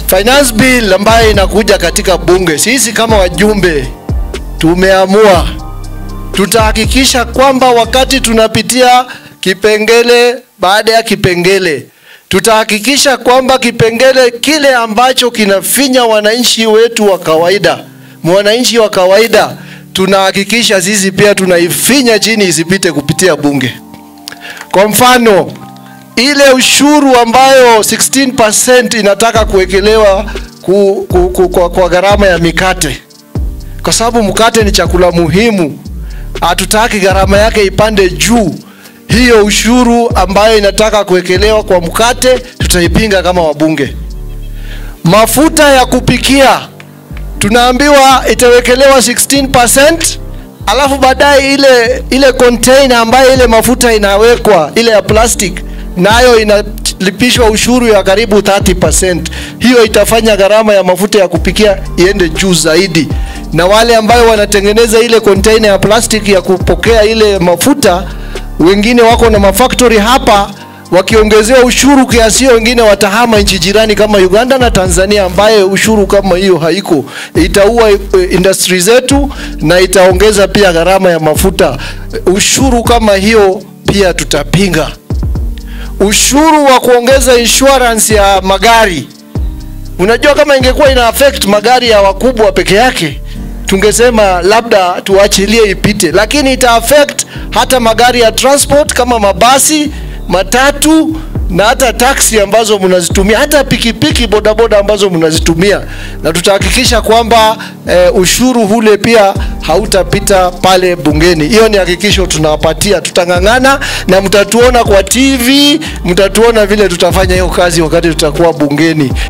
finance bill ambayo inakuja katika bunge, sisi kama wajumbe tumeamua tutahakikisha kwamba wakati tunapitia kipengele baada ya kipengele, tutahakikisha kwamba kipengele kile ambacho kinafinya wananchi wetu wa kawaida, mwananchi wa kawaida, tunahakikisha sisi pia tunaifinya chini isipite kupitia bunge. Kwa mfano ile ushuru ambayo 16% inataka kuwekelewa ku, ku, ku, kwa, kwa gharama ya mikate, kwa sababu mkate ni chakula muhimu, hatutaki gharama yake ipande juu. Hiyo ushuru ambayo inataka kuwekelewa kwa mkate tutaipinga kama wabunge. Mafuta ya kupikia tunaambiwa itawekelewa 16%, alafu baadaye ile ile container ambayo ile mafuta inawekwa ile ya plastic nayo inalipishwa ushuru ya karibu 30%. Hiyo itafanya gharama ya mafuta ya kupikia iende juu zaidi, na wale ambayo wanatengeneza ile container ya plastic ya kupokea ile mafuta, wengine wako na mafactory hapa wakiongezewa ushuru kiasi hiyo, wengine watahama nchi jirani kama Uganda na Tanzania, ambaye ushuru kama hiyo haiko. Itaua industry zetu na itaongeza pia gharama ya mafuta. Ushuru kama hiyo pia tutapinga. Ushuru wa kuongeza insurance ya magari, unajua kama ingekuwa ina affect magari ya wakubwa peke yake tungesema labda tuachilie ipite, lakini ita affect hata magari ya transport kama mabasi matatu na hata taksi ambazo mnazitumia, hata pikipiki bodaboda ambazo mnazitumia, na tutahakikisha kwamba eh, ushuru ule pia hautapita pale bungeni. Hiyo ni hakikisho tunawapatia, tutang'ang'ana na mtatuona kwa TV, mtatuona vile tutafanya hiyo kazi wakati tutakuwa bungeni.